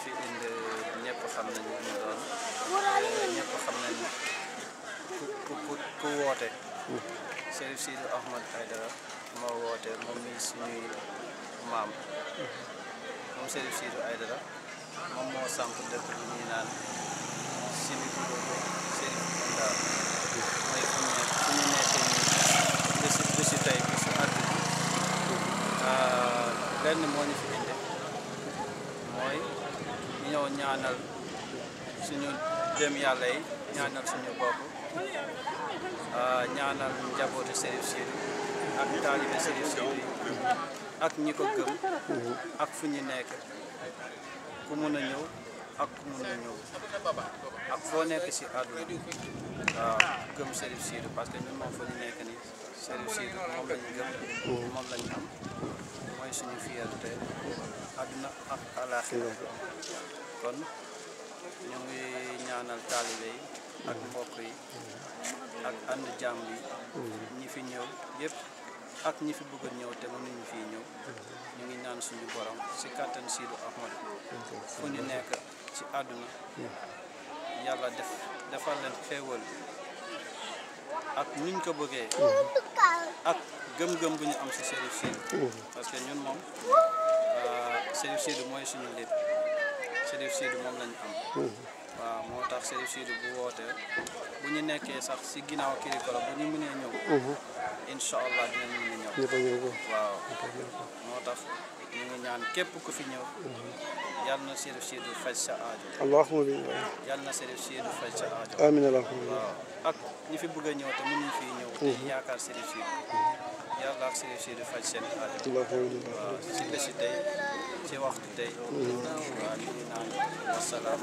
fi indi ñëpp xam nañ ñu doon ñëpp xam nañ ku ku ku woote Chérif Sidou Ahmad Aïdara moo woote moom mi suñuy maam moom Chérif Sidou Aïdara moom moo samp dëkk bi ñuy naan Sibi Kulobo Chérif Kounda mooy fu ñu fu ñu nekkee nii bési bési tey bési àdduna lenn moo ñu fi indi mooy ñëw ñaanal suñu dem yàlla yi ñaanal suñu bopp ñaanal njabootu Chérif Sidou ak taalibe Chérif Sidou yi ak ñi ko gëm ak fu ñu nekk ku mun a ñëw ak ku mun a ñëw ak foo nekk si àdduna waaw gëm Chérif Sidou parce que ñun moom fa ñu nekk nii Chérif Sidou moom lañu gëm moom lañu am mooy suñu fierté àdduna ak àlaaxira kon ñu ngi ñaanal taalibe yi ak mbokk yi ak ànd jàmm bi ñi fi ñëw yëpp ak ñi fi bëgg a ñëw te mënuñu fii ñëw ñu ngi ñaan suñu borom si kàttan Sidou Ahmad fu ñu nekk ci àdduna yàlla def defal leen xéewal ak nuñ ko bëggee ak gëm-gëm bu ñu am si Chérif Sidou parce que ñun moom Chérif Sidou mooy suñu lépp Chérif Sidou moom lañu am waaw moo tax Chérif Sidou bu wootee bu ñu nekkee sax si ginnaaw Kirikoro bu ñu mënee ñëw incha allah dinañ mën a ñëw waaw moo tax ñu ngi ñaan képp ku fi ñëw yal na Chérif Sidou faj sa aajo allahumma bi yal na Chérif Sidou faj sa aajo amiin allahumma waaw ak ñi fi bëgg a ñëw te mënuñ fii ñëw te yaakaar Chérif Sidou yàlla ak Chérif Sidou faj seen aajo allahumma waaw si bési tey ci waxtu tey waaw ñu ngi naan wasalaam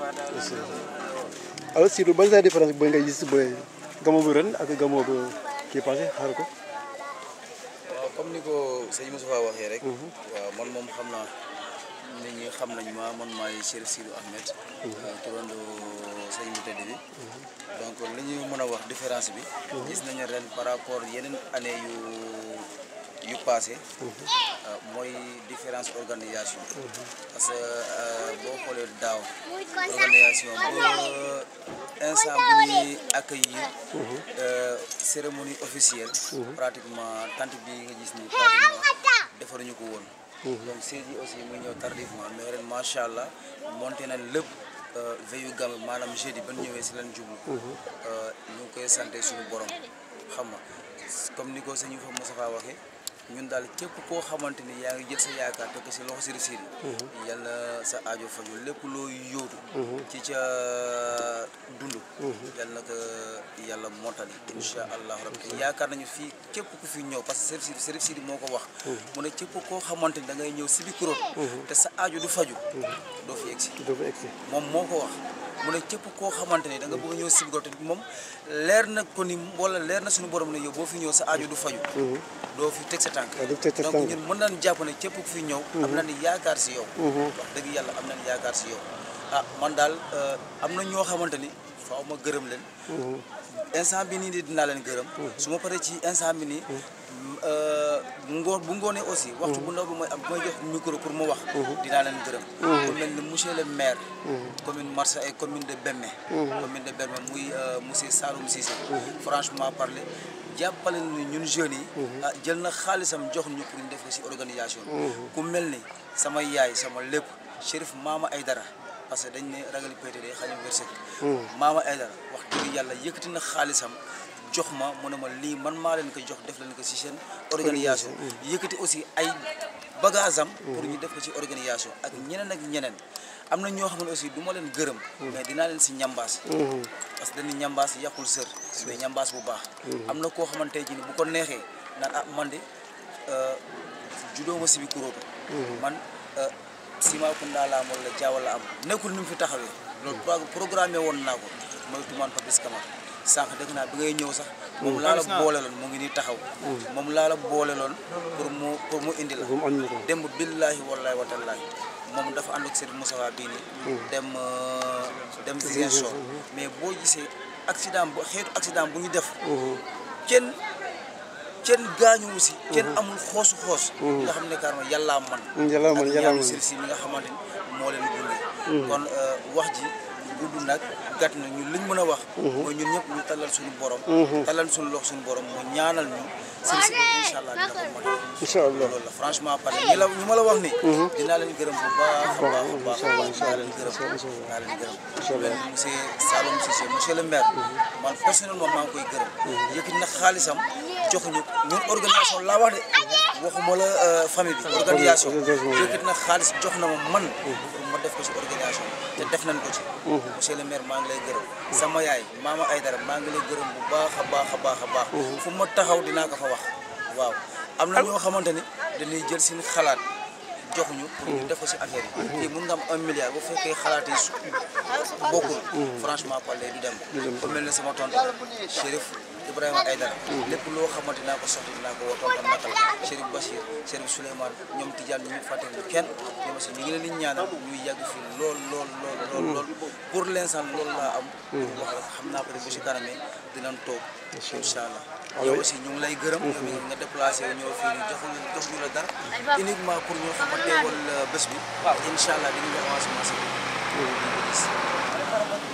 alors Sidou ban sa différence booy ngay gis booy gamo bu ren ak gamo bu kii passé xaar ko waaw comme ni ko sëñ Moustapha waxee rek. waaw man moom xam naa nit ñi xam nañ ma man maay Chérif Sidou Ahmed. turando sëñ bu tëdd bi. donc li ñu mën a wax différence bi. gis nañu ren par rapport yeneen année yu yu passé. mooy différence organisation. parce que boo xoolee daaw. organisation ba instant bu ñuy accueillir. cérémonie officielle. pratiquement tant bi nga gis ni pratiquement defaruñu ko woon. donc siège yi aussi muy ñëw tardivement mais ren macha allah monté na lépp veillu gàmm maanaam jeudi ba ñu ñëwee si leen jublu. ñu ngi koy sant suñu borom xam nga comme ni ko sëñ Fa Moustapha waxee. ñun daal képp koo xamante ni yaa ngi jël sa yaakaar te ko si loxo Chérif Sidou yàlla sa aajo faju lépp loo yóotu ci ca dund yàlla na ko yàlla mottali insha allah rabbi te yaakaar nañu fii képp ku fi ñëw parce que Chérif Sidou Chérif Sidou moo ko wax mu ne képp koo xamante ni da ngay ñëw si bi kuréel te sa aajo du faju doo fi egsi dafa egsi moom moo ko wax mu ne képp koo xamante ni da nga bëgg a ñëw si bi te moom leer na ko ni wala leer na suñu borom ne yow boo fi ñëw sa aajo du faju doo fi teg sa tànk waaw du teg sa donc tànk. ñun mën nañu jàpp ne képp ku fi ñëw am nañu yaakaar si yow wax dëgg yàlla am nañu yaakaar si yow ah man daal am na ñoo xamante ni faaw ma gërëm leen instant bi nii di dinaa leen gërëm su ma paree ci instant bi nii ngoor bu ngoonee aussi waxtu bu ndaw bi mooy am mooy jox micro pour mu wax dinaa leen gërëm ku mel ni monsieur le maire commune Marsa et commune de Bemme commune de Bemme muy monsieur Saloum Cissé franchement parler jàppale ni ñun jeunes yi ah jël na xaalisam jox ñu pour ñu def ko si organisation ku mel ni sama yaay sama lépp Chérif Mama Aydara parce que dañ ne ragal pété day xañu wërsëg Mama Aydara wax dëgg yàlla yëkkati na xaalisam jox ma mu ne ma lii man maa leen ko jox def leen ko si seen organisation yëkkati aussi ay bagage am pour ñu def ko ci organisation ak ñeneen ak ñeneen am na ñoo xam ne aussi du ma leen gërëm mais dinaa leen si ñambaas parce que dañu ñambaas yàqul sër mais ñambaas bu baax am na koo xamante ji ni bu ko neexee naan ah man de juddoo ma si bi kuróotu man Simakunda laa am wala Jaawa la am nekkul ni mu fi taxawee loolu pro- programmé woon naa ko mooy tumaan Papis Camara sànq dégg naa bi ngay ñëw sax moom laa la boole loon mu ngi nii taxaw moom laa la boole loon pour mu pour mu indi la moom ànd na ko démb billaahi wallaahi wa tallaahi moom dafa ànd ak Serigne Moustapha bii nii dem euh, dem Ziguinchor mais boo gisee accident bu xeetu accident bu ñu def kenn kenn gaañuwu si kenn amul xoosu xoos nga xam ne carrément yàllaa man yàlla man ak yàlla ñaanu man Chérif Sy mi nga xamante ni moo leen gunge kon euh, wax ji gudd nag gàtt na ñun liñ mën a wax mooy ñun ñëpp ñu talal suñu borom talal suñu lox suñu borom mu ñaanal ñu sëñ si incha allah dina ko mën incha allah loolu la franchement parce que ñi la ñu ma la wax ni dinaa leen gërëm bu baax a baax a baax a baax dinaa leen gërëm dinaa leen gërëm leen monsieur Saloum Cissé monsieur le maire man personnellement maa ngi koy gërëm yëkkati na xaalisam joxuñu ñun organisation laa wax de waxuma la euh, famille bi organisation yëkkati na xaalis jox na ma man pour ma def ko ci organisation te def nañ ko ci monsieur le maire maa ngi lay gërëm sama yaay maama Aydara maa ngi lay gërëm bu baax a baax a baax a baax fu ma taxaw dinaa ko fa wax waaw am na ñoo xamante ni dañuy jël seen xalaat joxuñu pour ñu def ko ci affaire yi kii mun nga am un milliard bu fekkee xalaat yi su bokkul franchement parler du dem ku mel ne sama tonton Chérif Ibrahima Aïdara lépp loo xamante dinaa ko soxla dinaa ko woo tonton nakal Chérif Bachir Chérif Souleymane ñoom Tidiane ñu fàtte ñu kenn ñoom aussi ñu ngi leen di ñaanal ñuy yàgg fii lool lool lool lool lool pour l'instant loolu laa am wax rek xam naa ko de bu si kanamee dinañ toog incha allah yow aussi ñu ngi lay gërëm yow mi nga déplacé wu ñëw fii nii joxuñu joxuñu la dara uniquement pour ñoo xam ne teewal bés bi incha allah di nga ñu avancement si